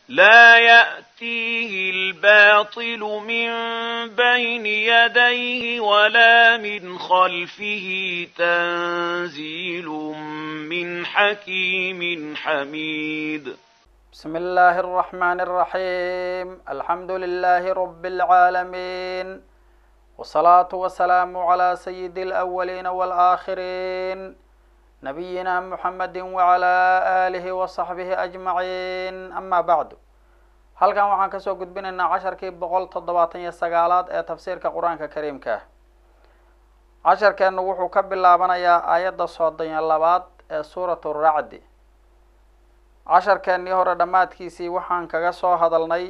لا يأتيه الباطل من بين يديه ولا من خلفه تنزيل من حكيم حميد بسم الله الرحمن الرحيم الحمد لله رب العالمين والصلاة والسلام على سيد الأولين والآخرين نبينا محمد وعلى آله وصحبه أجمعين أما بعد halkan waxaan kasoo gudbinaynaa casharkii boqol toddobaatan iyo sagaalaad ee tafsiirka qur-aanka kariimka ah casharkeennu wuxuu ka bilaabanayaa aayadda soddon iyo labaad ee suuratu racdi casharkeennii hore dhammaadkiisii waxaan kaga soo hadalnay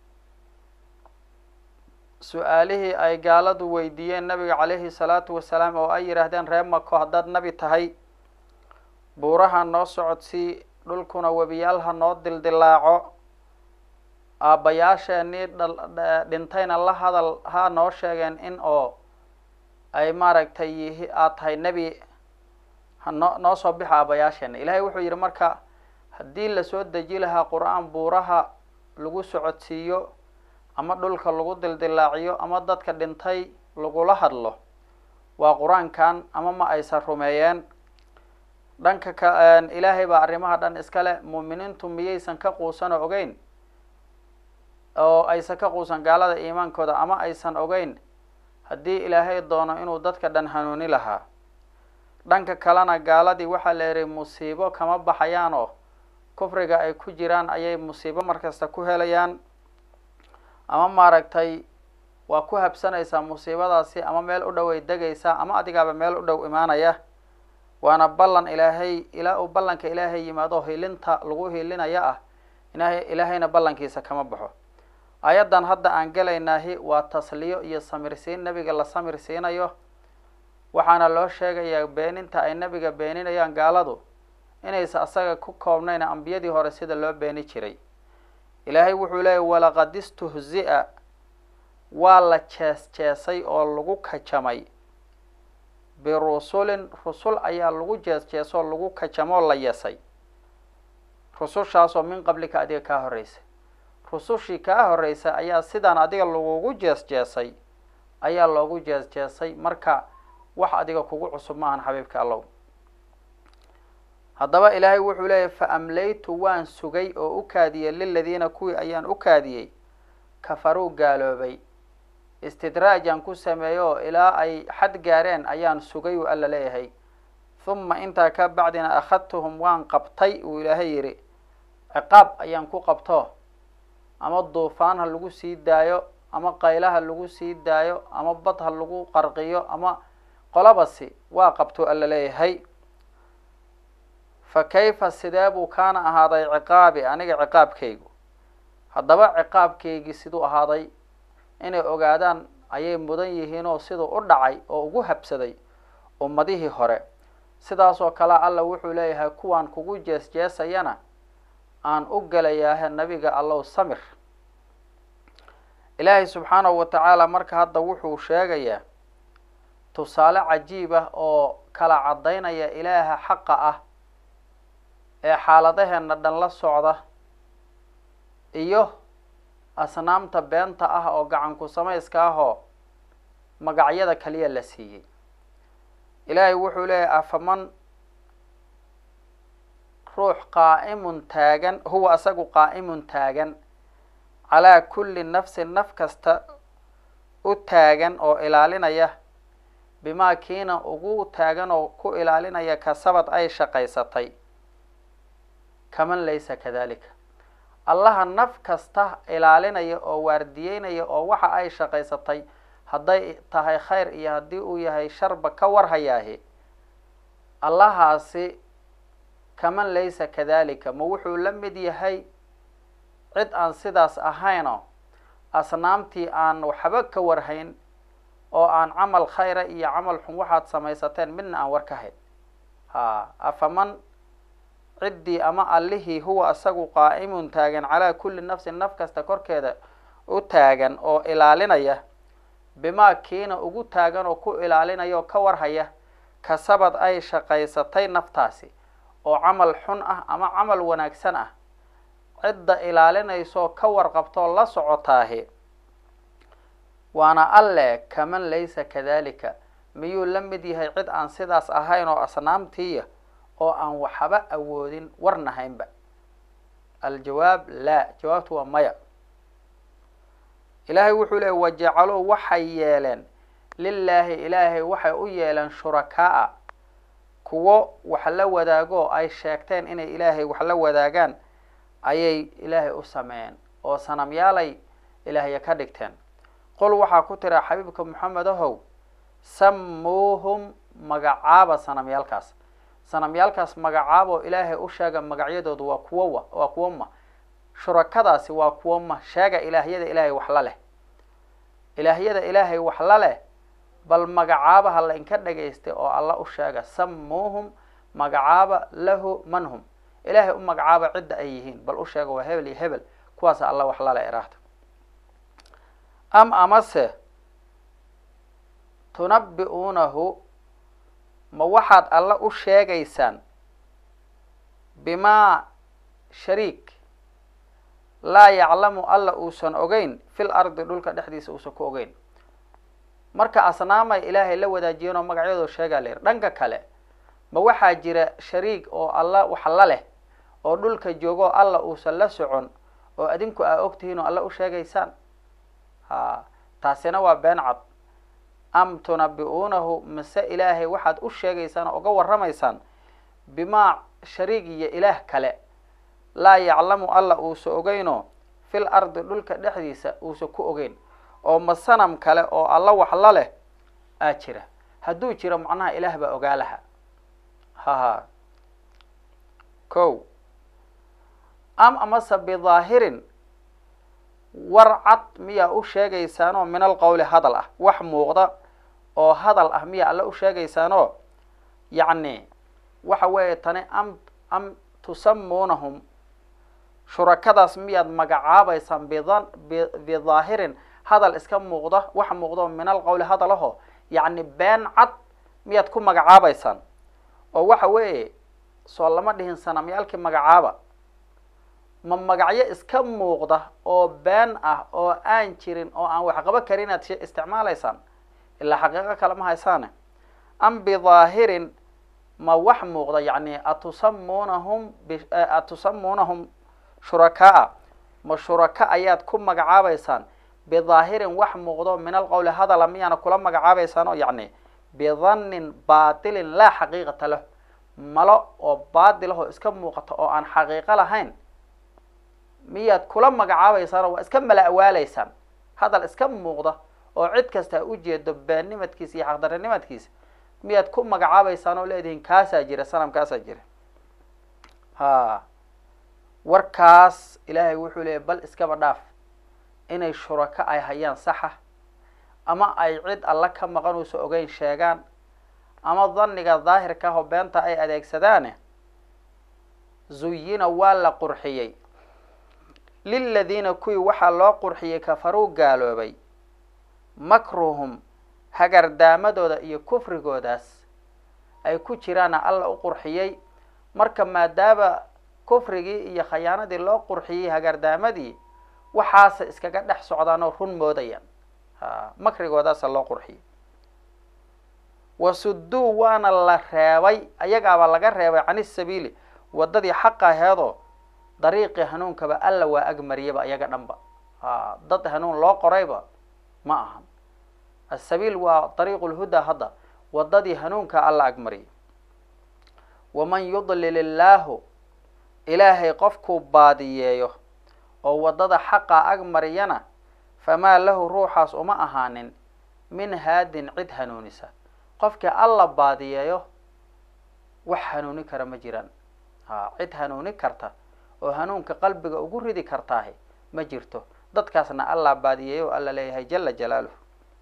su-aalihii ay gaaladu weydiiyeen nabiga caleyhi salaatu wasalaam oo ay yidhaahdeen reer mako haddaad nebi tahay buuraha noo socodsii dhulkuna webiyaalha noo dildilaaco aabbayaasheenii dhintayna la hadal ha noo sheegeen in oo ay maaragtay yihi aad tahay nebi hanoo noo soo bixa aabbayaasheena ilaahay wuxuu yidhi marka haddii lasoo deji lahaa qur-aan buuraha lagu socodsiiyo ama dhulka lagu dildilaaciyo ama dadka dhintay lagula hadlo waa qur-aankan ama ma aysan rumeeyeen dhanka ka ilaahay baa arrimaha dhan iska leh muuminiintu miyaysan ka quusanoo ogeyn oo aysan ka quusan gaalada iimaankooda ama aysan ogeyn haddii ilaahay doono inuu dadka dhan hanuuni lahaa dhanka kalena gaaladii waxaa la yihi musiibo kama baxayaan oo kufriga ay ku jiraan ayay musiibo markasta ku helayaan ama maaragtay waa ku habsanaysaa musiibadaasi ama meel u dhow ay degaysaa ama adigaaba meel u dhow imaanaya waana ballan ilaahay ilaa uu ballanka ilaahay yimaado hilinta lagu hilinaya ah ilahay ilaahayna ballankiisa kama baxo ayaddan hadda aan gelaynaahi waa tasliyo iyo samirsiin nebiga la samir siinayo waxaana loo sheegayaa beeninta ay nebiga beeninayaan gaaladu inaysa asaga ku koobnayn ambiyadii hore sida loo beeni jiray ilaahay wuxuu leeyay walaqad istuhzi-a waa la jees jeesay oo lagu kajamay birusulin rusul ayaa lagu jees jeesoo lagu kajamoo la yesay rusushaasoo min qablika adiga kaa horreysay rusushii kaa horreysay ayaa sidaan adiga lagugu jees jeesay ayaa loogu jees jeesay marka wax adiga kugu cusub maahan xabiibka allow haddaba ilaahay wuxuu leeyahy fa amlaytu waan sugay oo u kaadiyey liladiina kuwii ayaan u kaadiyey kafaruu gaaloobay istidraajaan ku sameeyo ilaa ay xad gaareen ayaan sugay uu alla leeyahay huma intaa ka bacdina akhadtuhum waan qabtay uu ilaahay yidhi ciqaab ayaan ku qabto ama duufaan ha lagu sii daayo ama qayla ha lagu sii daayo ama bad ha lagu qarqiyo ama qolabasi waa qabtuu alla leeyahay fa kayfa sidee buu kaana ahaaday ciqaabi aniga ciqaabkaygu haddaba ciqaabkaygii siduu ahaaday inay ogaadaan ayay mudan yihiinoo siduu u dhacay oo ugu habsaday ummadihii hore sidaasoo kale alla wuxuu leeyahay kuwaan kugu jees jeesayana aan u gelayaahe nabiga allow samir ilaahay subxaanahu wa tacaala marka hadda wuxuu sheegayaa tusaale cajiib ah oo kala caddaynaya ilaaha xaqa ah ee xaaladaheenna dhan la socda iyo asnaamta beenta ah oo gacanku samayska ah oo magacyada kaliya la siiyey ilaahay wuxuu leeyahay afaman ruux qaa'imun taagan huwa asagu qaa'imun taagan calaa kulli nafsin naf kasta u taagan oo ilaalinaya bimaa kiina ugu taagan oo ku ilaalinaya kasabad ay shaqaysatay kaman laysa kadalika allaha naf kasta ilaalinaya oo waardiyeynaya oo waxa ay shaqaysatay hadday tahay khayr iyo haddii uu yahay sharba ka warhayaahi allahaasi kaman laysa kadalika ma wuxuu la mid yahay cid aan sidaas ahayno asnaamtii aan waxba ka warhayn oo aan camal khayra iyo camal xun waxaad samaysateen midna aan war ka hayn ha afaman ciddii ama allihii huwa isagu qaa'imun taagan calaa kulli nafsin naf kasta korkeeda u taagan oo ilaalinaya bimaa kiina ugu taagan oo ku ilaalinaya oo ka warhaya kasabad ay shaqaysatay naftaasi oo camal xun ah ama camal wanaagsan ah cidda ilaalinayso ka warqabtoo la socotaahi waana alle kaman laysa kadalika miyuu la mid yahay cid aan sidaas ahayn oo asnaamtiiya oo aan waxba awoodin warnahaynba aljawaab laa jawaabtu waa maya ilaahay wuxuu leey wajacaluu waxay yeeleen lilaahi ilaahay waxay u yeeleen shurakaa kuwo wax la wadaago ay sheegteen inay ilaahay wax la wadaagaan ayay ilaahay u sameeyeen oo sanamyaalay ilaahya ka dhigteen qol waxaa ku tira xabiibka moxamed ahow samuuhum magacaaba sanamyaalkaas sanamyaalkaas magacaaboo ilaahay u sheega magacyadoodu waa kuwowa waa kuwo ma shurakadaasi waa kuwo ma sheega ilaahyada ilaahay wax la leh ilaahyada ilaahay wax la leh bal magacaabaha la inka dhagaystay oo alla u sheega samuuhum magacaaba lahu man hum ilaahay u magacaaba cidda ay yihiin bal u sheega waa hebel iyo hebel kuwaasa alla wax la leh iraahda am amase tunabbi'uunahu ma waxaad alla u sheegaysaan bimaa shariik laa yaclamu alla uusan ogeyn fil ardi dhulka dhexdiisa uusan ku ogeyn marka asnaamay ilaahay la wadaajiyeen oo magacyadoo sheegaa la yidhi dhanka kale ma waxaa jira shariig oo alla wax la leh oo dhulka joogoo alla uusan la socon oo adinku aa ogtihiin oo alla u sheegaysaan ha taasina waa been cad am tunabbi'uunahu mase ilaahay waxaad u sheegaysaan oo uga warramaysaan bimaa shariig iyo ilaah kale laa yaclamu alla uusa ogeynoo fil ardi dhulka dhexdiisa uusa ku ogeyn oo ma sanam kale oo alla wax la leh aa jira hadduu jiro macnaha ilaah baa ogaa laha haha ko am amase bidaahirin war cad miyaa u sheegaysaanoo min alqowli hadal ah wax muuqda oo hadal ah miyaa alla u sheegaysaanoo yacni waxa weeye tani am am tusamuunahum shurakadaas miyaad magacaabaysaan bidan bi bidaahirin hadal iska muuqda wax muuqda min alqowli hadal aho yacni been cad miyaad ku magacaabaysaan oo waxa weeye soo lama dhihin sanamyaalkii magacaaba ma magacyo iska muuqda oo been ah oo aan jirin oo aan waxqabo karin inaad isticmaalaysaan ilaa xaqiiqo kale ma haysaane am bidaahirin ma wax muuqda yacni atusamuunahum atusamuunahum shurakaa ma shuraka ayaad ku magacaabaysaan bidaahirin wax muuqdo min alqowli hadala miyaana kula magacaabaysaan oo yacni bidannin baatilin laa xaqiiqata lah malo oo baatil ahoo iska muuqata oo aan xaqiiqo lahayn miyaad kula magacaabaysaan oo waa iska mala awaalaysaan hadal iska muuqda oo cid kasta ha ujeedo beenimadkiisa iyo xaqdarinimadkiisa miyaad ku magacaabaysaan oo leedihiin kaasaa jira sanamkaasaa jira ha warkaas ilaahay wuxuu leeyay bal iskaba dhaaf inay shurako ay hayaan saxa ama ay cid alla ka maqan uusa ogeyn sheegaan ama dhanniga daahirka ah oo beenta ay adeegsadaane zuyina waa la qurxiyey liladiina kuwii waxaa loo qurxiyey kafaruu gaaloobay makruhum hagardaamadooda iyo kufrigoodaas ay ku jiraana alla u qurxiyey marka maadaama kufrigii iyo khayaanadii loo qurxiyey hagardaamadii waxaase iskaga dhex socdaan oo run moodayaan ha makrigoodaasa loo qurxiyey wasuduu waana la reebay ayagaaba laga reebay cani sabiili waddadii xaqa aheedoo dariiqii hanuunkaba alla waa agmariyaba ayaga dhanba ha dad hanuun loo qorayba ma ahan asabiil waa dariiqu lhudaa hadda waddadii hanuunka alla agmariyay waman yudlil illaahu ilaahay qofkuu baadiyeeyo oo waddada xaqa agmariyana famaa lahu ruuxaas uma ahaanin min haadin cid hanuunisa qofkii alla baadiyeeyo wax hanuuni kara ma jiraan ha cid hanuuni karta oo hanuunka qalbiga ugu ridi kartaahi ma jirto dadkaasna allah baadiyeeyo alla leeyahay jala jalaaluhu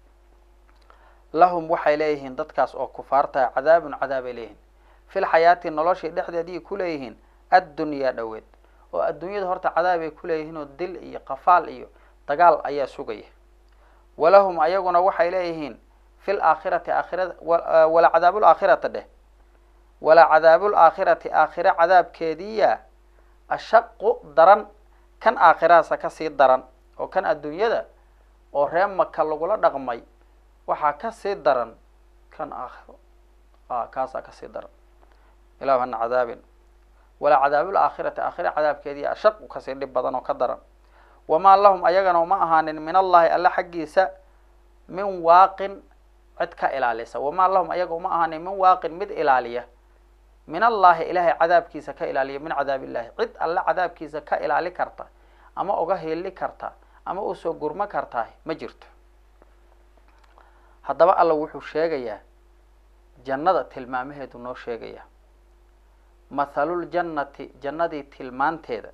lahum waxay leeyihiin dadkaas oo kufaartaha cadaabun cadaabay leeyihiin fil xayaati noloshii dhexdeedii ku leeyihiin addunyaa dhoweed oo adduunyada horta cadaabay ku leeyihiin oo dil iyo qafaal iyo dagaal ayaa sugaya walahum ayaguna waxay leeyihiin fil aakhirati aakhirada wala cadaabul aakhirata dheh wala cadaabul aakhirati aakhire cadaabkeediya ashaqu daran kan aakhiraasa kasii daran oo kan adduunyada oo ree maka lagula dhaqmay waxaa kasii daran kan aakhiro a kaasaa kasii daran ilahu hana cadaabin walaa cadaabul aakhirati aakhira cadaabkeedii ashaqu kasii dhib badan oo ka daran wamaa lahum ayagana uma ahaanin min allahi alle xaggiisa min waaqin cid ka ilaalisa wamaa lahum ayaga uma ahaanin min waaqin mid ilaaliya min allahi ilaahay cadaabkiisa ka ilaaliya min cadaab illahi cid alle cadaabkiisa ka ilaali karta ama uga hiili karta ama usoo gurmo kartaa ma jirto haddaba alla wuxuu sheegayaa jannada tilmaamaheedu noo sheegaya mathaluljannati jannadii tilmaanteeda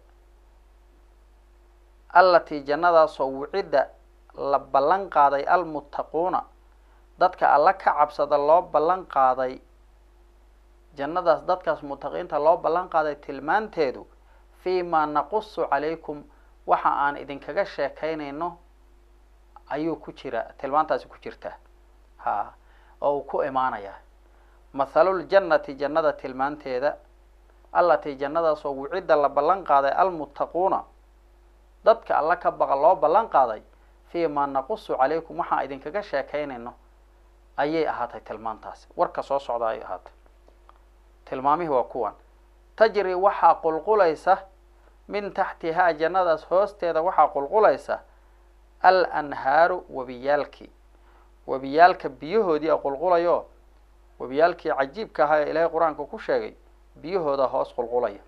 allatii jannadaasoo wucidda la ballan qaaday almuttaquuna dadka alla ka cabsada loo ballan qaaday jannadaas dadkaas muttaqiinta loo ballan qaaday tilmaanteedu fii maa naqusu calaykum waxa aan idinkaga sheekaynayno ayuu ku jira tilmaantaasi ku jirtaa ha oo uu ku imaanayaa mathaluljannati jannada tilmaanteeda allatii jannadaasoo wucidda la ballan qaaday almuttaquuna dadka alla ka baqa loo ballan qaaday fii maa naqusu calaykum waxaan idinkaga sheekaynayno ayay ahaatay tilmaantaasi warka soo socda ay ahaatay tilmaamihii waa kuwan tajri waxaa qulqulaysa min taxtihaa jannadaas hoosteeda waxaa qulqulaysa al anhaaru webiyaalkii webiyaalka biyahoodii a qulqulayo webiyaalkii cajiibka ahaa ee ilaahay qur-aanka ku sheegay biyahooda hoos qulqulaya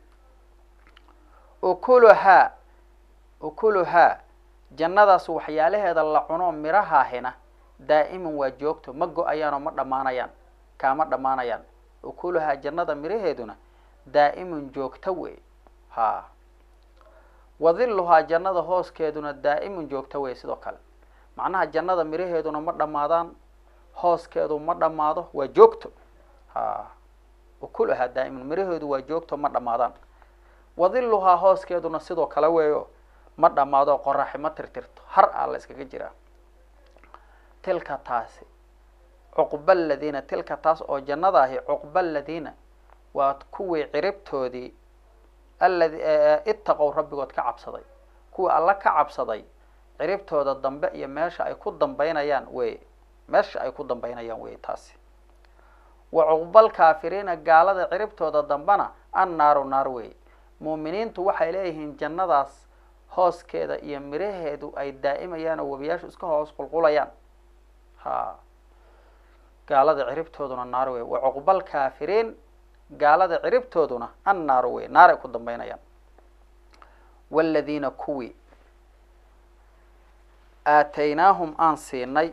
ukuluhaa ukuluhaa jannadaas waxyaalaheeda la cuno mirahaahina daa'iman waa joogto ma go-ayaanoo ma dhammaanayaan kaama dhammaanayaan ukuluhaa jannada miraheeduna daa'iman joogto wey ha wadiluhaa jannada hooskeeduna daa'iman joogto wey sidoo kale macnaha jannada miraheeduna ma dhammaadaan hooskeedu ma dhammaado waa joogto ha ukuluhaa daa'iman miraheedu waa joogto ma dhammaadaan wadiluhaa hooskeeduna sidoo kale weeyo ma dhammaado qoraxi ma tirtirto har aa la iskaga jiraa tilka taasi cuqba aladiina tilka taas oo jannada ahi cuqba aladiina waa kuwii ciribtoodii aladi ittaqow rabbigood ka cabsaday kuwii alla ka cabsaday ciribtooda dambe iyo meesha ay ku dambaynayaan wey meesha ay ku dambaynayaan wey taasi wa cuqbalkaafiriina gaalada ciribtooda dambena an naaru naar wey muuminiintu waxay leeyihiin jannadaas hooskeeda iyo miraheedu ay daa'imayaan oo webiyaashu iska hoos qulqulayaan ha gaalada ciribtooduna naar wey wa cuqbalkaafiriin gaalada ciribtooduna an naaru wey naar ay ku dambaynayaan waaladiina kuwii aataynaahum aan siinay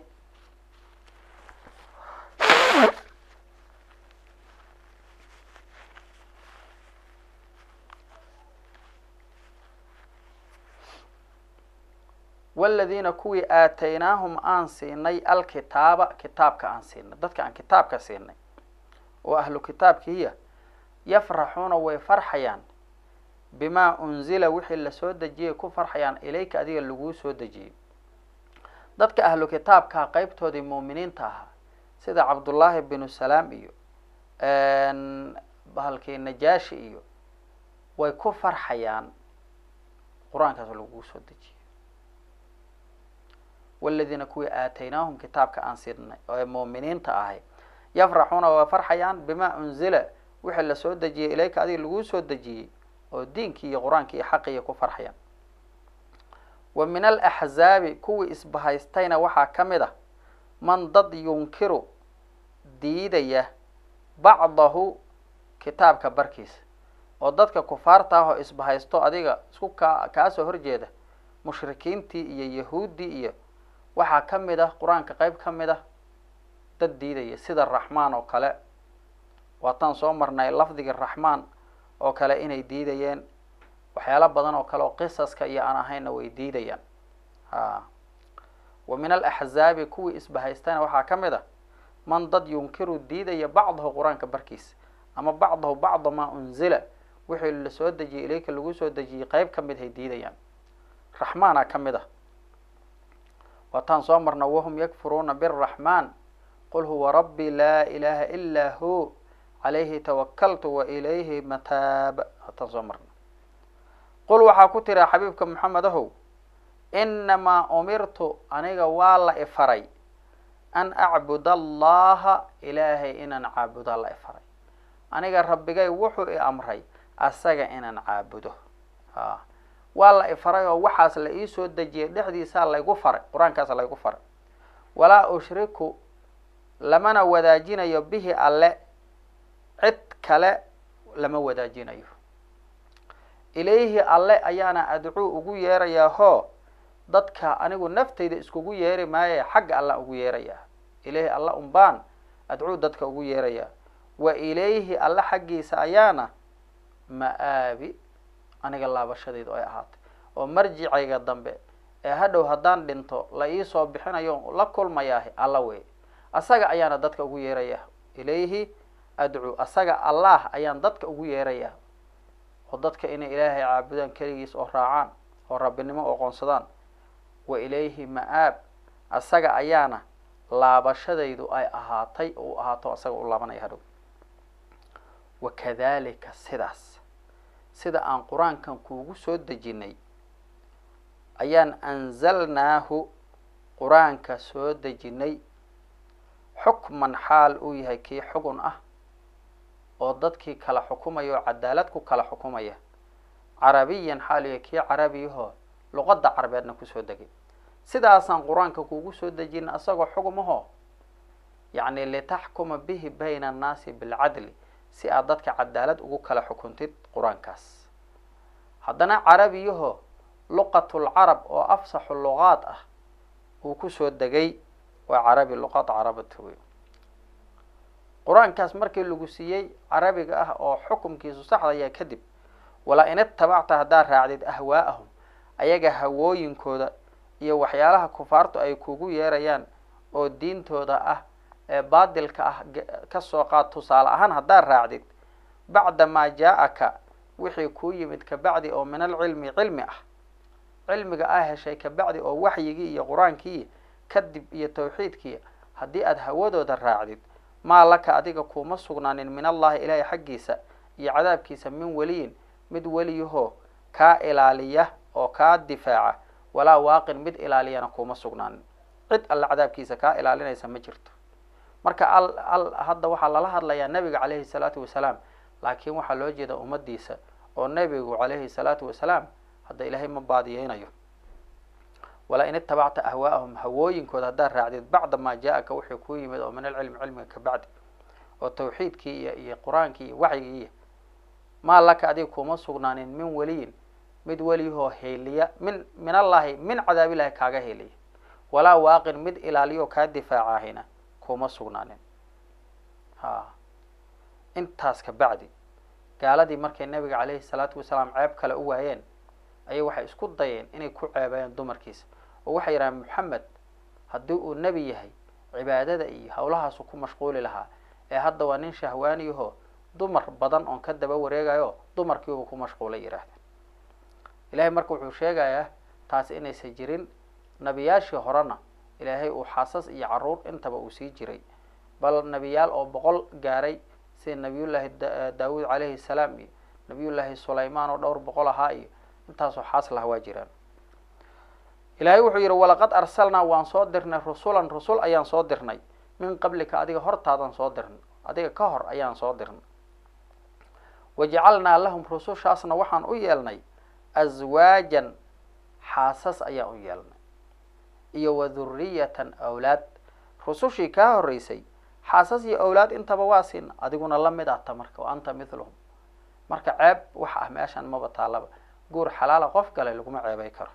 waladiina kuwii aataynaahum aan siinay alkitaaba kitaabka aan siinay dadka aan kitaabka siinay oo ahlu kitaabkiiya yafraxuuna way farxayaan bimaa unzila wixii lasoo dejiyay ku farxayaan ilayka adiga laguu soo dejiyey dadka ahlu kitaabkaa qeybtoodii muuminiinta ahaa sida cabdullaahi binu salaam iyo bahalkii najaashi iyo way ku farxayaan qur-aankaas laguu soo dejiyey waladiina kuwii aataynaahum kitaabka aan siinay oo ee muuminiinta ahay yafraxuuna waa farxayaan bimaa unzila wixii lasoo dejiyey ilayka adiga laguu soo dejiyey oo diinkii iyo qur-aankii iyo xaqiiya ku farxayaan wa min alaxzaabi kuwii isbahaystayna waxaa ka mid ah man dad yunkiru diidaya bacdahu kitaabka barkiisa oo dadka kufaarta ah oo isbahaysto adiga isku kaa kaasoo horjeeda mushrikiintii iyo yahuuddii iyo waxaa ka mid ah qur-aanka qeyb ka mid ah dad diidaya sida raxmaan oo kale waataan soo marnay lafdiga raxmaan oo kale inay diidayeen waxyaalo badan oo kale oo qisaska iyo aan ahaynna way diidayaan a wa min alaxzaabi kuwii isbahaystana waxaa ka mid ah man dad yunkiru diidaya bacdahu qur-aanka barkiisa ama bacdahu bacda maa unzila wixii lasoo dejiyey ilayka lagu soo dejiyey qeyb ka mid hay diidayaan raxmaana ka mid ah waataan soo marna wahum yakfuruuna biraxmaan qul huwa rabbi laa ilaha ilaa hu calayhi tawakaltu wa ilayhi mataab waataan soo marna qul waxaa ku tira xabiibka moxamed ahow inamaa umirtu aniga waa la ifaray an acbud allaha ilaahay inaan caabuda la ifaray aniga rabbigay wuxuu i amray asaga inaan caabudo a waa la ifaray oo waxaas la iisoo dejiyay dhexdiisaa laygu faray qur-aankaas laygu faray walaa ushriku lamana wadaajinayo bihi alle cid kale lama wadaajinayo ilayhi alle ayaana adcuu ugu yeerayaa hoo dadka anigu naftayda iskugu yeeri maaye xagga alla ugu yeerayaa ilayhi alla umbaan adcuu dadka ugu yeerayaa wa ilayhi alle xaggiisa ayaana ma-aabi aniga laabashadaydu ay ahaatay oo marjicayga dambe ee hadhow haddaan dhinto la iisoo bixinayo la kulmayaahi alla wey asaga ayaana dadka ugu yeerayaa ilayhi adcuu asaga allah ayaan dadka ugu yeerayaa oo dadka inay ilaahay caabudaan keligiis oo raacaan oo rabbinimo oo qoonsadaan wa ilayhi ma-aab asaga ayaana laabashadaydu ay ahaatay oo u ahaato asaga u laabanaya hadhow wakadalika sidaas sida aan qur-aankan kuugu soo dejinay ayaan anzalnaahu qur-aanka soo dejinay xukman xaal uu yahay kii xugun ah oo dadkii kala xukumaya oo cadaalad ku kala xukumaya carabiyan xaal uu yahay kii carabiyahoo luqadda carabeedna kusoo degay sidaasaan qur-aanka kuugu soo dejinay asagoo xugumahoo yacni litaxkuma bihi bayna annaasi bilcadli si aad dadka cadaalad ugu kala xukuntid qur-aankaas haddana carabiyaho luqatulcarab oo afsaxu luqaad ah uu kusoo degay waa carabi luqad carabata wey qur-aankaas markii lagu siiyey carabiga ah oo xukumkiisu saxdaya kadib walaa in itabacta haddaad raacdid ahwaa'ahum ayaga hawooyinkooda iyo waxyaalaha kufaartu ay kugu yeerayaan oo diintooda ah ee baadilka ah kasoo qaad tusaale ahaan haddaad raacdid bacda maa jaa-aka wixii kuu yimid kabacdi oo min alcilmi cilmi ah cilmiga aa heshay kabacdi oo waxyigii iyo qur-aankii kadib iyo tawxiidkii haddii aada hawadooda raacdid maa laka adiga kuuma sugnaanin min allahi ilaahay xaggiisa iyo cadaabkiisa min weliyin mid weliyahoo kaa ilaaliya oo kaa difaaca walaa waaqin mid ilaaliyana kuuma sugnaanin cid alle cadaabkiisa kaa ilaalinaysa ma jirto marka al al hadda waxaa lala hadlayaa nebiga caleyhi salaatu wasalaam laakiin waxaa loo jeeda ummadiisa oo nebigu caleyhi salaatu wasalaam hadda ilaahay ma baadiyeynayo walaa in itabacta ahwaa'ahum hawooyinkooda haddaad raacdid bacda maa jaa-aka wixii kuu yimid oo min alcilmi cilmiga kabacdi oo tawxiidkii iyo iyo qur-aankii iyo waxyigii maa laka adiga kuuma sugnaanin min weliyin mid weliyahoo heeliya min min allahi min cadaabilahi kaaga heeliya walaa waaqin mid ilaaliyo kaa difaacahayna kuma sugnaanin ha intaas ka bacdi gaaladii markay nabiga caleyhi salaatu wasalaam ceeb kale u waayeen ayay waxay isku dayeen inay ku ceebayaan dumarkiisa oo waxay yidhahaan moxamed haddii uu nebi yahay cibaadada iyo hawlahaasu ku mashquuli lahaa ee hadda waa nin shahwaaniyahoo dumar badan oon ka daba wareegayo dumarkiiba ku mashquulay yidhaahdeen ilahay marka wuxuu sheegayaa taas inaysan jirin nebiyaashii horena ilaahay uu xaasas iyo caruur intaba uu sii jiray bal nebiyaal oo boqol gaaray sida nabiyullaahi daawuud caleyhi salaam iyo nabiyullaahi sulaymaan oo dhowr boqol ahaa iyo intaasoo xaas laha waa jiraan ilaahay wuxuu yidhi walaqad arsalnaa waan soo dirnay rusulan rusul ayaan soo dirnay min qablika adiga hortaadan soo dirnay adiga ka hor ayaan soo dirnay wajacalnaa lahum rusushaasna waxaan u yeelnay aswaajan xaasas ayaan u yeelnay iyo wa dhuriyatan awlaad rusushii kaa horreysay xaasas iyo awlaad intaba waa siin adiguna la mid ahta marka wa anta mithluhum marka ceeb wax ah meeshan maba taalaba guur xalaala qof gale laguma ceebay karo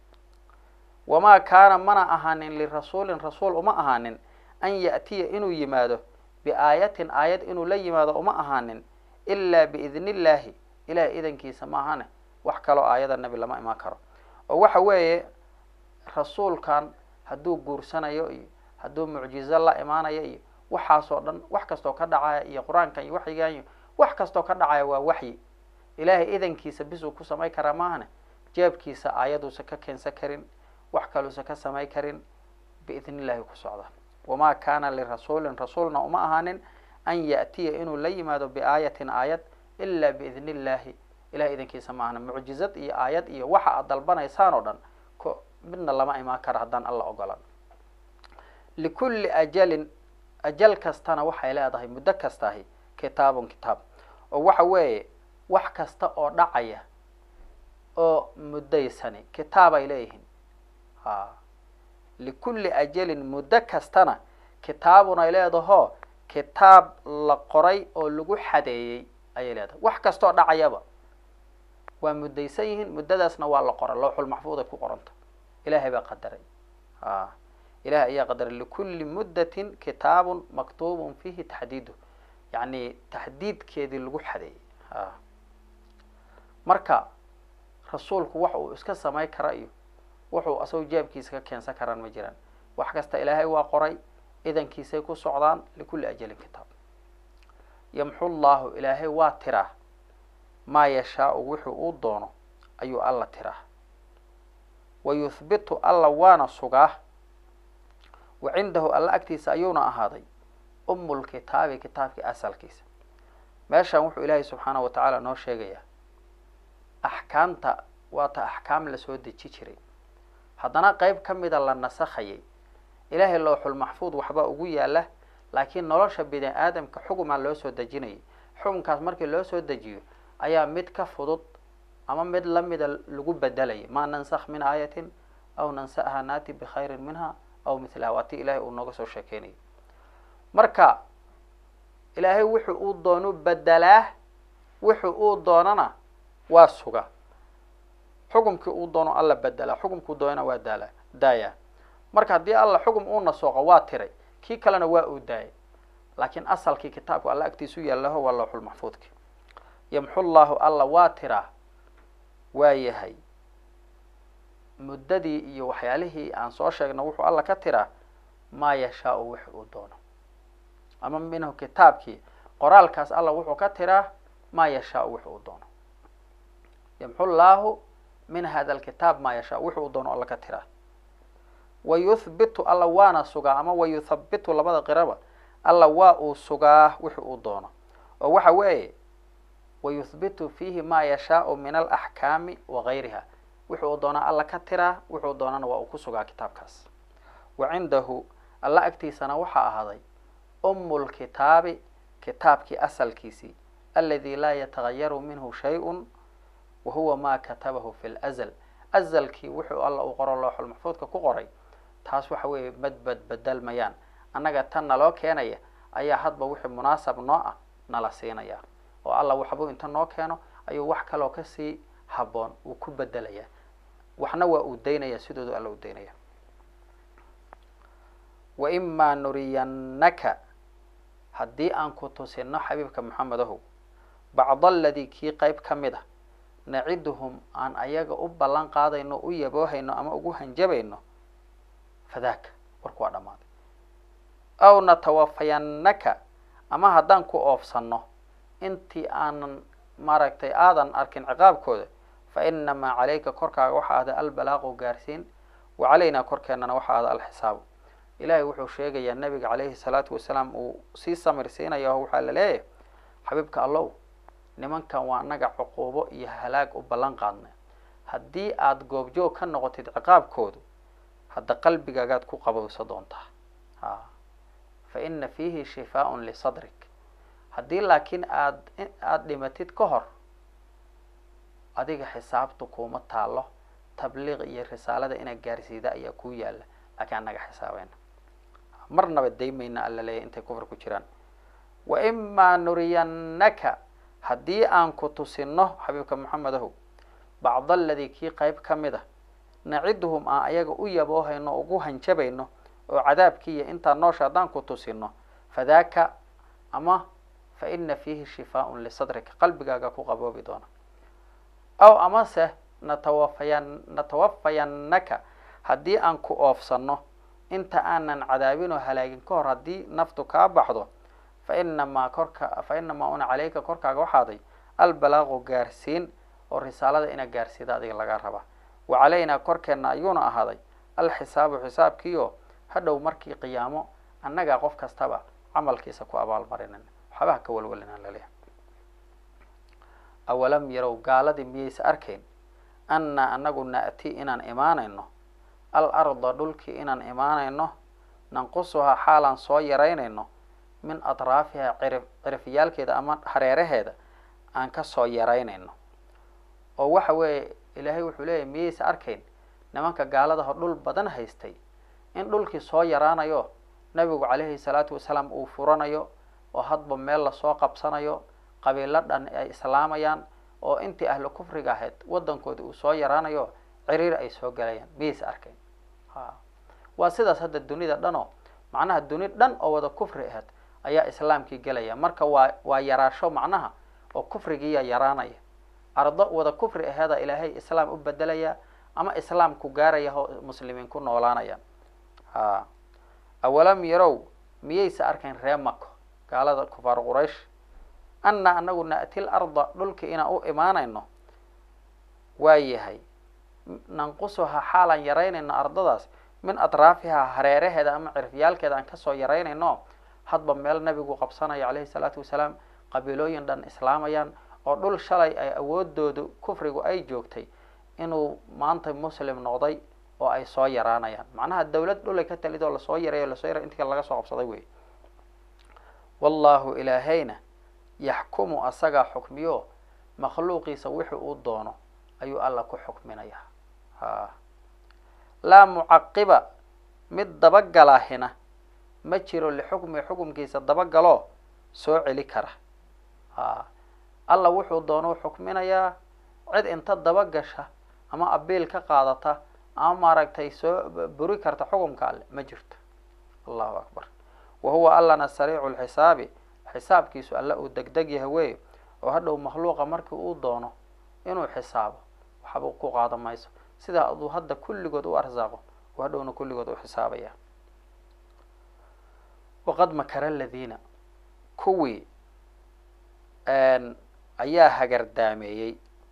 wamaa kaana mana ahaanin lirasuulin rasuul uma ahaanin an ya'tiya inuu yimaado biaayatin aayad inuu la yimaado uma ahaanin ilaa biidni illaahi ilahay idankiisa ma ahane wax kaloo aayada nebi lama imaan karo oo waxa weeye rasuulkan hadduu guursanayo iyo hadduu mucjizo la imaanayo iyo waxaasoo dhan wax kastoo ka dhacaya iyo qur-aankan iyo waxyigan iyo wax kastoo ka dhacaya waa waxyi ilaahay idankiisa bisuu ku samay karaa maahane jeebkiisa aayaduusa ka keensan karin wax kaluusa ka samay karin biidni illahi ku socda wamaa kaana lirasuulin rasuulna uma ahaanin an ya'tiya inuu la yimaado biaayatin aayad ilaa biidni illaahi ilahay idankiisa maahna mucjizad iyo aayad iyo waxa aad dalbanaysaan oo dhan ko midna lama imaan kara haddaan alla ogolan likulli ajalin ajal kastana waxay leedahay muddo kastahi kitaabun kitaab oo waxa weeye wax kasta oo dhacaya oo muddaysani kitaab ay leeyihiin ha likulli ajalin muddo kastana kitaabun ay leedahoo kitaab la qoray oo lagu xadeeyey ayay leedahay wax kastaoo dhacayaba waa muddaysan yihiin muddadaasna waa la qoray lowxul maxfuud ay ku qoranta ilahay baa qadaray a ilahay ayaa qadaray likulli muddatin kitaabun maktuubun fiihi taxdiidu yacni taxdiidkeedii lagu xadeeyey a marka rasuulku wax uu iska samay kara iyo wuxuu asagoo jaabkiisa ka keensan karaan ma jiraan wax kasta ilaahay waa qoray idankiisay ku socdaan likulli ajalin kitaab yamxu llahu ilaahay waa tiraa maa yashaau wuxuu uu doono ayuu alla tiraa wa yuhbitu alla waana sugaa wa cindahu alla agtiisa ayuuna ahaaday umulkitaabi kitaabkii asalkiisa meeshan wuxuu ilaahay subxaanahu wa tacaala noo sheegayaa axkaamta waata axkaam lasoo deji jiray haddana qeyb ka mida la nasakhayay ilaahay lowxul maxfuud waxbaa ugu yaala laakiin nolosha bini aadamka xugumaa loo soo dejinayay xukunkaas markii loo soo dejiyo ayaa mid ka fudud ama mid lamida lagu bedelaya maa nansakh min aayatin aw nansaha naati bikhayrin minha aw milaha waa ti ilaahay uu nooga soo sheekeynayay marka ilaahay wuxuu uu doonu bedelaa wuxuu uu doonana waa suga xukumkii uu doono alla bedelaa xukumkuu doonana waa daala daayaa marka haddii alla xukum uu nasooqo waa tiray kii kalena waa uu daayay laakiin asalkii kitaabku alla agtiisu yaalaho waa lowxul maxfuudki yamxu llahu alla waa tiraa waa yahay muddadii iyo waxyaalihii aan soo sheegno wuxuu alla ka tiraa maa yashaau wix uu doono ama minhu kitaabkii qoraalkaas alla wuxuu ka tiraa maa yashaau wix uu doono yamxu llaahu min hada alkitaab maa yashaa wix uu doono alla ka tiraa wa yuhbitu alla waana sugaa ama wa yuthabitu labada qiraba alla waa uu sugaa wix uu doono oo waxa weeye wa yuhbitu fiihi maa yashaau min alaxkaami wa gayriha wuxuu doonaa alla ka tiraa wuxuu doonana waa uu ku sugaa kitaabkaas wa cindahu alla agtiisana waxaa ahaaday umu lkitaabi kitaabkii asalkiisii aladi laa yatagayaru minhu shay-un wa huwa ma katabahu fi lazl azalkii wuxuu alla uu qoro looxul maxfuudka ku qoray taas waxa weeye madbad bedelmayaan annaga tan naloo keenaya ayaa hadba wixii munaasab noo ah nala siinaya oo alla waxbuu inta noo keeno ayuu wax kaloo kasii habboon uu ku bedelaya waxna waa uu daynaya sidoodu alla u daynaya wa imaa nuriyannaka haddii aan ku tusino xabiibka maxamedahow bacda aladii kii qeyb ka mid a naciduhum aan ayaga u ballan qaadayno u yaboohayno ama ugu hanjabayno fadaaka warku waa dhammaaday aw natawafayannaka ama haddaan ku oofsanno intii aanan maaragtay aadan arkin ciqaabkooda fa inamaa calayka korkaaga waxaa ahda albalaaqu gaarsiin wa calaynaa korkeennana waxaa ahda alxisaabu ilaahay wuxuu sheegayaa nabiga calayhi salaatu wasalaam uu sii samirsiinaya oo waxaa la leeyahay xabiibka allow nimankan waa annaga cuquubo iyo halaag u ballan qaadnay haddii aada goobjoog ka noqotid ciqaabkoodu hadda qalbigaagaad ku qabowsa doontaa a fa ina fiihi shifaaun lisadrik haddii laakiin aad aada dhimatid ka hor adiga xisaabtu kuuma taalo tabliiq iyo risaalada inaad gaarsiida ayaa kuu yaalla laakiin annaga xisaabayna marnaba daymayna alla leeyahy intay kufr ku jiraan wa imaa nuriyannaka haddii aan ku tusino xabiibka maxamedahow bacda aladii kii qeyb ka mid a naciduhum aan ayaga u yaboohayno ugu hanjabayno oo cadaabkiiyo intaa noosha haddaan ku tusino fadaaka ama fa ina fiihi shifaaun lisadrika qalbigaaga ku qaboobi doona aw amase natawafayan natawafayannaka haddii aan ku oofsano inta aanan cadaabin oo halaagin ka hor haddii naftu kaa baxdo fa inamaa korka fa inamaa una caleyka korkaaga waxaaday albalaaqu gaarsiin oo risaalada ina gaarsiida adiga laga rabaa wa calaynaa korkeenna ayuuna ahaaday alxisaabu xisaabkiio hadhow markii qiyaamo annagaa qof kastaba camalkiisa ku abaalmarinin waxbaha ka walwalinaan laleeyahay awalam yarow gaaladii miyaysa arkayn annaa anagu na'ti inaan imaanayno al arda dhulkii inaan imaanayno nanqusuhaa xaalaan soo yaraynayno min atraafiha cirif cirifyaalkeeda ama hareeraheeda aan ka soo yaraynayno oo waxa weeye ilaahay wuxuu leeyahy miyaysa arkayn nimanka gaaladaho dhul badan haystay in dhulkii soo yaraanayo nabigu calayhi salaatu wasalaam uu furanayo oo hadba meel lasoo qabsanayo qabiilo dhan ay islaamayaan oo intii ahlu kufriga ahayd waddankoodii uu soo yaraanayo ciriir ay soo galayaan miyaysa arkayn ha waa sidaas hadda dunida dhan oo macnaha duni dhan oo wada kufri ahayd ayaa islaamkii gelaya marka waa waa yaraasho macnaha oo kufrigiiya yaraanaya ardo wada kufri aheeda ilaahay islaam u bedelaya ama islaam ku gaaraya oo muslimiin ku noolaanaya ha awalam yarow miyaysa arkayn ree mako gaalada kufaar quraysh anna anagu na'ti l arda dhulkii inaan u imaanayno waa yahay nanqusuha xaalaan yaraynayno ardadaas min atraafiha hareeraheeda ama cirfyaalkeeda aan kasoo yaraynayno hadba meel nabigu qabsanayo calayhi salaatu wasalaam qabiilooyin dhan islaamayaan oo dhul shalay ay awoodoodu kufrigu ay joogtay inuu maanta muslim noqday oo ay soo yaraanayaan macnaha dawlad dhulay ka talid oo lasoo yaray o lasoo yaray intii kale laga soo qabsaday wey wallahu ilaahayna yaxkumu asagaa xukmiyo makhluuqiisa wixii uu doono ayuu alla ku xukminayaa ha laa mucaqiba mid dabagalahina ma jiro lixukmi xukumkiisa dabagaloo soo celi kara ha alla wuxuu doono xukminayaa cid inta dabagasha ama abiil ka qaadata ama maaragtay soo buri karta xukumka alle ma jirto allahu akbar wa huwa allana sariicu lxisaabi xisaabkiisu alle uu deg deg yahay wey oo hadhow makhluuqa markii uu doono inuu xisaabo waxba ku qaada mayso sidaa aduu hadda kulligood u arsaaqo oo hadhowna kulligood u xisaabaya waqad makara aladiina kuwii ayaa hagardaameeyey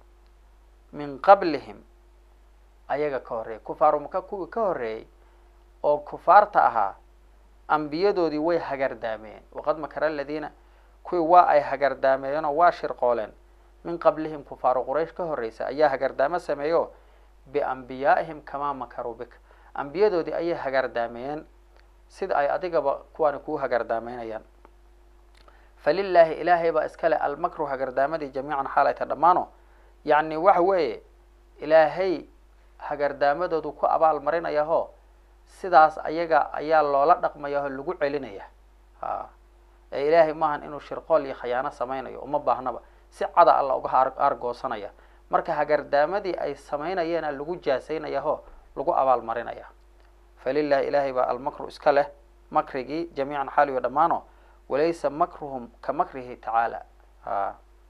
min qablihim ayaga ka horreeyay kufaaru maka kuwii ka horreeyey oo kufaarta ahaa ambiyadoodii way hagardaameeyeen waqad makara aladiina kuwii waa ay hagardaameeyeen oo waa shirqooleen min qablihim kufaaru quraysh ka horreysa ayaa hagardaamo sameeyo biambiyaa'ihim kamaa makaruu bika ambiyadoodii ayay hagardaameeyeen sida ay adigaba kuwaani kuu hagardaameynayaan falilaahi ilaahay baa iska leh almakru hagardaamadii jamiican xaalayta dhammaano yacni waxa weeye ilaahay hagardaamadoodu ku abaal marinayaho sidaas ayaga ayaa loola dhaqmayaho lagu celinaya ha ee ilaahay maahan inuu shirqool iyo khayaano sameynayo uma baahnaba si cada alla uga argoosanaya marka hagardaamadii ay samaynayeena lagu jaasaynayaho lagu abaal marinaya falilahi ilaahay baa almakru iska leh makrigii jamiican xaaliyo dhammaano walaysa makruhum ka makrihi tacaala ha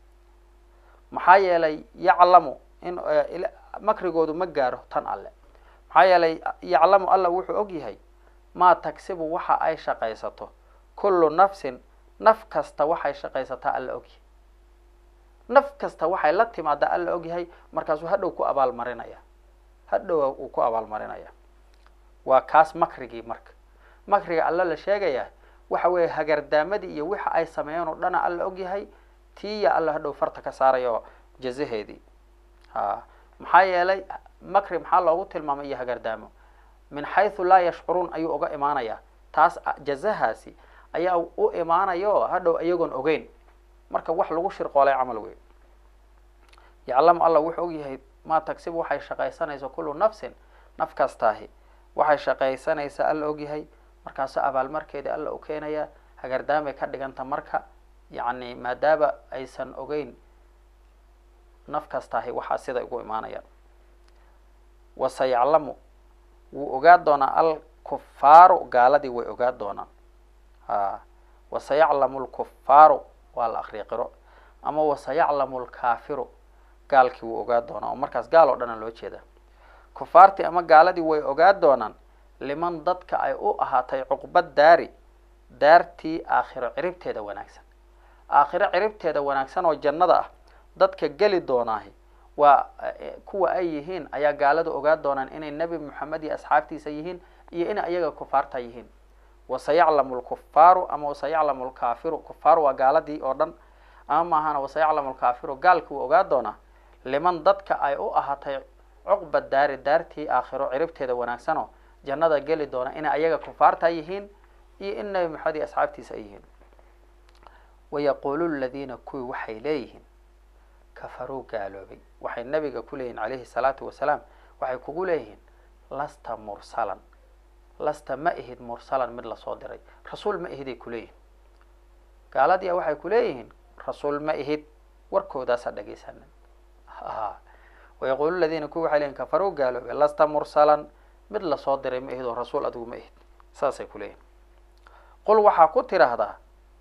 maxaa yeelay yaclamu in makrigoodu ma gaaro tan alle maxaa yeelay yaclamu alla wuxuu og yahay maa tagsibu waxa ay shaqaysato kullu nafsin naf kasta waxay shaqaysataa alla ogyahay naf kasta waxay la timaadaa alla ogyahay markaasuu hadhow ku abaal marinaya hadhow uu ku abaal marinaya waa kaas makrigii marka makriga alla la sheegaya waxa weeye hagardaamadii iyo waxa ay sameeyeen oo dhana alla ogyahay tiiya alla hadhow farta ka saarayo jazaheedii ha maxaa yeelay makri maxaa loogu tilmaamay iyo hagardaamo min xaysu laa yashcuruun ayuu uga imaanayaa taas jazahaasi ayaa u imaanayo hadhow iyagoon ogeyn marka wax lagu shirqoolay camal wey yaclamu alla wuxuu ogyahay maa tagsibu waxay shaqaysanaysa kullu nafsin naf kastaahi waxay shaqaysanaysaa alla ogyahay markaasu abaalmarkeedii alla u keenaya hagardaamay ka dhiganta marka yacni maadaama aysan ogeyn naf kastaahi waxaa sida ugu imaanayaan waseyaclamu wuu ogaa doonaa alkufaaru gaaladii way ogaa doonaan ha waseyaclamu lkufaaru waa la akriya qiro ama waseyaclamu lkaafiru gaalkii wuu ogaa doonaa oo markaas gaal oo dhana loo jeeda kufaartii ama gaaladii way ogaa doonaan liman dadka ay u ahaatay cuqbad daari daartii aakhiro ciribteeda wanaagsan aakhiro ciribteeda wanaagsan oo jannada ah dadka geli doonaahi waa kuwa ay yihiin ayaa gaalada ogaa doonaan inay nebi moxamed iyo asxaabtiisa yihiin iyo inay ayaga kufaarta yihiin waseyaclamu lkufaaru ama waseyaclamu lkaafiru kufaaru waa gaaladii oo dhan ama maahana wasayaclamu alkaafiru gaalki wuu ogaa doonaa liman dadka ay u ahaatay cuqba daari daartii aakhiro ciribteeda wanaagsanoo jannada geli doona inay ayaga kufaarta yihiin iyo in nabi maxamed iyo asxaabtiisa ay yihiin wayaquulu ladiina kuwii waxay leeyihiin kafaruu gaaloobay waxay nabiga ku leeyihin calayhi salaatu wasalaam waxay kugu leeyihiin lasta mursalan lasta ma ihid mursalan mid lasoo diray rasuul ma ihiday kuleeyihin gaaladiia waxay kuleeyihiin rasuul ma ihid warkoodaasa dhegaysanin wayaquulu ladiina kuwi waxay leyihin kafaruu gaaloobay lasta mursalan mid lasoo diray ma ihid oo rasuul adigu ma ihid saasay kuleeyihin qul waxaa ku tiraahdaa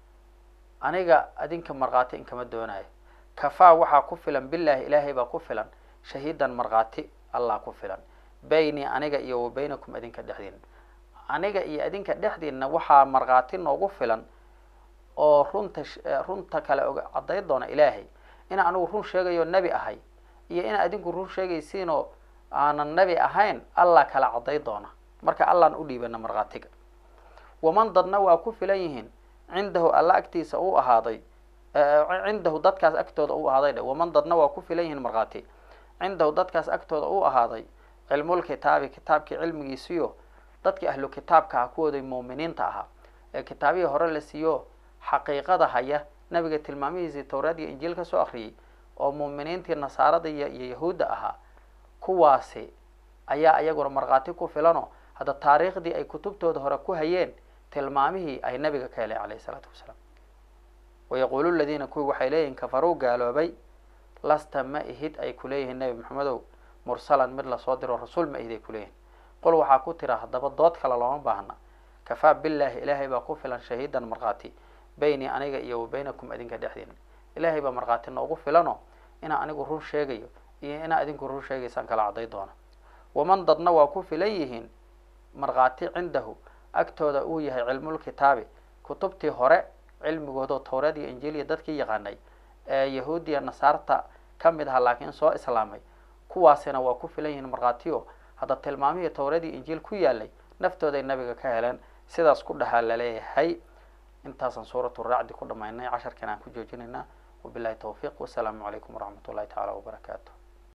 aniga adinka markhaati inkama doonayo kafaa waxaa ku filan bilaahi ilaahay baa ku filan shahiidan markhaati allah ku filan bayni aniga iyo wa baynakum adinka dhexdiina aniga iyo adinka dhexdiina waxaa markhaati noogu filan oo runta runta kale og cadday doona ilaahay ina anigu run sheegayo nebi ahay iyo ina adinku run sheegaysiinoo aanan nebi ahayn allah kala cadday doona marka allaan u dhiibana markhaatiga waman dadna waa ku filan yihiin cindahu alla agtiisa u ahaaday cindahu dadkaas agtooda u ahaaday dhe waman dadna waa ku filan yihiin markhaati cindahu dadkaas agtooda u ahaaday cilmulkitaabi kitaabkii cilmigiisiyo dadkii ahlu kitaabka ah kuwooday muuminiinta ahaa ee kitaabihii hore la siiyo xaqiiqada haya nabiga tilmaamihiisii towraad iyo injiil ka soo akriyay oo muuminiintii nasaarada iyo iyo yahuudda ahaa kuwaasi ayaa iyaguna markhaati ku filano hadda taariikhdii ay kutubtooda hore ku hayeen tilmaamihii ay nabiga ka heleen calayhi isalaatu wasalaam wayaquulu ladiina kuwii waxay leeyihin kafaruu gaaloobay lasta ma ihid ay kuleeyihiin nebi maxamedow mursalan mid lasoo diro rasuul ma ihid ay kuleeyihin qul waxaa ku tira haddaba dood kale looma baahna kafaa billaahi ilaahay baa ku filan shahiidan markhaati bayni aniga iyo wa baynakum adinka dhexdiina ilaahay baa markhaati noogu filano inaa anigu run sheegayo iyo inaa adinku run sheegaysaan kala cadday doona waman dadna waa ku filan yihiin markhaati cindahu agtooda uu yahay cilmulkitaabi kutubtii hore cilmigoodao towreed iyo injiil iyo dadkii yaqaanay ee yahuudiya nasaarta ka mid aha laakiin soo islaamay kuwaasina waa ku filan yihiin markhaatiyo hadda tilmaamihii towreed iyo injiil ku yaalay naftooday nabiga ka heleen sidaas ku dhahaa laleeyahay intaasaan suuratu raacdi ku dhamaynay casharkan aan ku joojinaynaa wabilahi tawfiiq wasalaamu calaykum waraxmat ullahi tacaala wabarakaatu